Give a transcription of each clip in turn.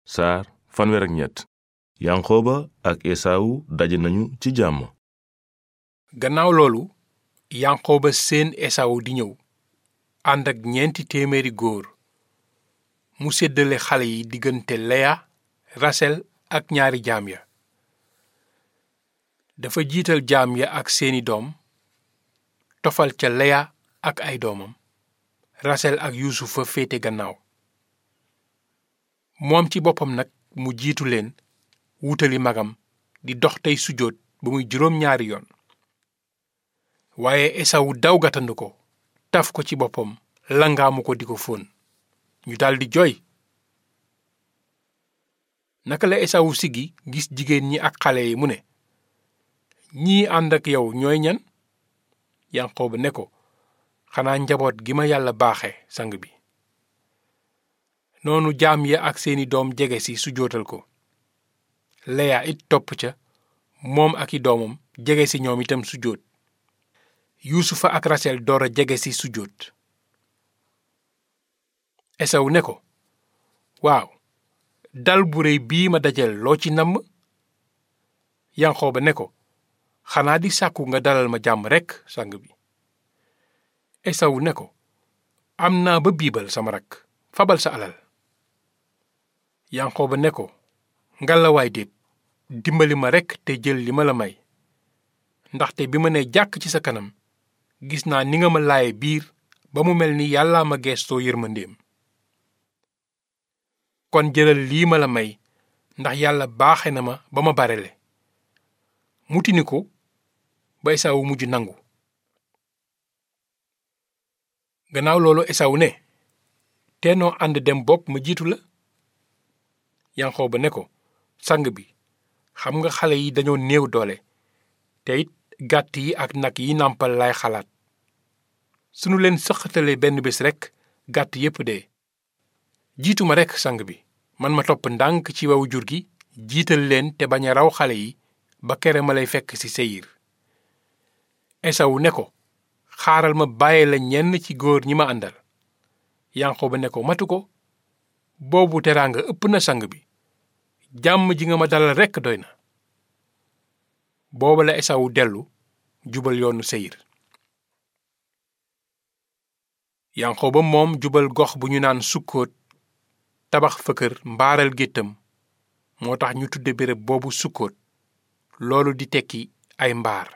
saar fanweer ak ñett yanqooba ak esaawu daje nañu ci jàmm gannaaw loolu yanqooba seen esawu di ñëw ànd ak ñeenti téeméeri góor mu séddale xale yi diggante leya rasel ak ñaari jaam ya dafa jiital jaam ya ak seeni doom tofal ca leya ak ay doomam rasel ak yuusufa féete gannaaw moom ci boppam nag mu jiitu leen wutali magam di dox tey sujjóot ba muy juróom ñaari yoon waaye esawu daw gàttandu ko taf ko ci boppam langaamu ko di ko fóon ñu daldi jooy naka la esawu siggi gis jigéen ñi ak xale yi mu ne ñii ànd ak yow ñooy ñan yanqooba ne ko xanaa njaboot gi ma yàlla baaxe sang bi noonu jaam ya ak seeni doom jege si sujjóotal ko leya it topp ca moom ak i doomam jege si ñoom itam sujjóot yuusufa ak rasel door a jege si sujjóot esawu ne ko waaw dal bu réy bii ma dajal loo ci namm yanqooba ne ko xanaa di sàkku nga dalal ma jàmm rekk sang bi esawu ne ko am naa ba biibal sama rakk fabal sa alal yanqooba ne ko ngalawaay déet dimbali ma rekk te jël li ma la may ndaxte bi ma ne jàkk ci sa kanam gis naa ni nga ma laaye biir ba mu mel ni yàllaa ma geestoo yërmandeem kon jëlal lii ma la may ndax yàlla baaxe na ma ba ma barele mutini ko ba esawu mujj nangu gannaaw loolu esawu ne teenoo ànd dem bokk ma jiitu la yanqooba ne ko sang bi xam nga xale yi dañoo néew doole te it gàtt yi ak nag yi nàmpal lay xalaat sunu leen sëqatalee benn bés rekk gàtt yépp dee jiitu ma rekk sang bi man ma topp ndànk ci wewu jur gi jiital leen te bañ a raw xale yi ba kere ma lay fekk ci seyir esawu ne ko xaaral ma bàyyi la ñenn ci góor ñi ma àndal yanqooba ne ko matu ko boobu teraanga ëpp na sang bi jàmm ji nga ma dalal rekk doy na booba la esawu dellu jubal yoonu seyir yanqooba moom jubal gox bu ñu naan sukkoot tabax fa kër mbaaral géttam moo tax ñu tudde béréb boobu sukkoot loolu di tekki ay mbaar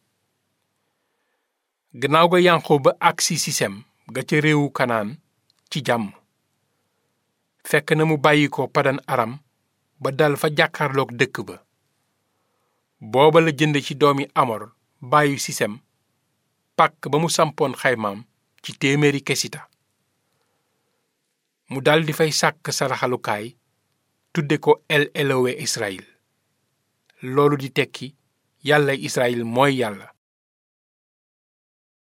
gannaaw ga yanqooba agsi sisem ga ca réewu kanaan ci jàmm fekk na mu bàyyi ko padan aram ba dal fa jàkkaarloog dëkk ba booba la jënd ci doomi amor bàyyi sisem pàkk ba mu sampoon xaymaam ci téeméeri kesita mu daldi fay sàkk saraxalukaay tudde ko el elowe israel loolu di tekki yàlla israel mooy yàlla